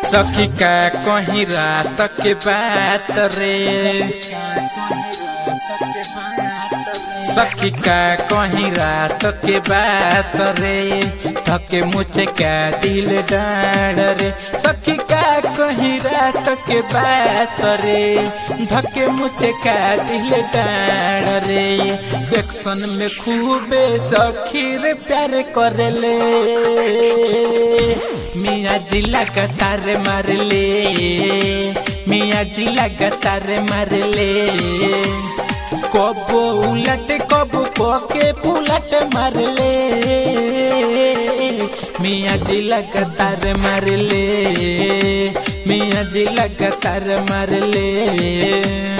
सखी का कहीं रात के बात रे सखी का कहीं रात के बात रे थके मुझे का दिल डाड़ रे सखी का कहीं रात के बात रे धके मुझे का दिल डाड़ रे एक्शन में खूबे सखी रे प्यार करे ले मियाँ जी लगातार मार ले मियाँ जी लगातार मार ले कबो उलट कबो पके पुलट मार ले मियाँ जी लगातार मार ले मियाँ जी लगातार मार ले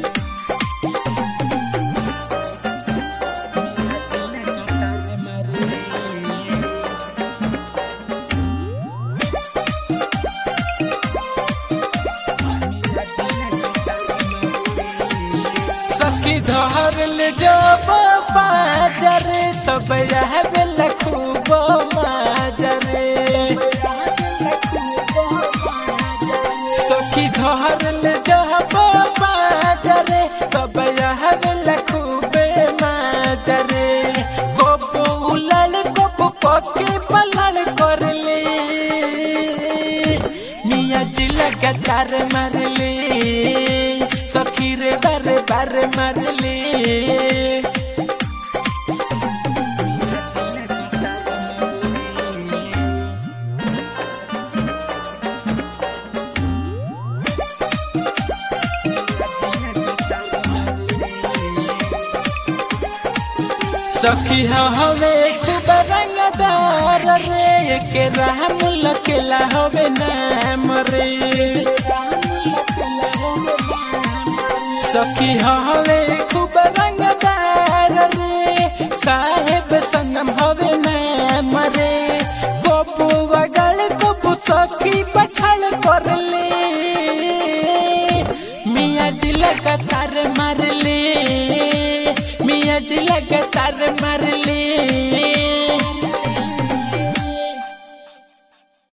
सखी धर ले जब बाजार तब यह बेला खूब माजरे सखी धर ले जब बाजार तब यह बेला खूब माजरे कबो उलड़ कबो पके पलड़ कर ले मियाँ जी लगातार मार ले सखी रे बारे बारे मार ले सखी हवे खूब रंगदार रे के राम लकेला हवे नाम रे सखी हवे खूब रंगदार रे साहेब संगम हवे नाम रे गोपू बगल गोपू सखी पछाड़ कर ले मियाँ जी लगातार मार ले मियाँ जी लगातार मार ले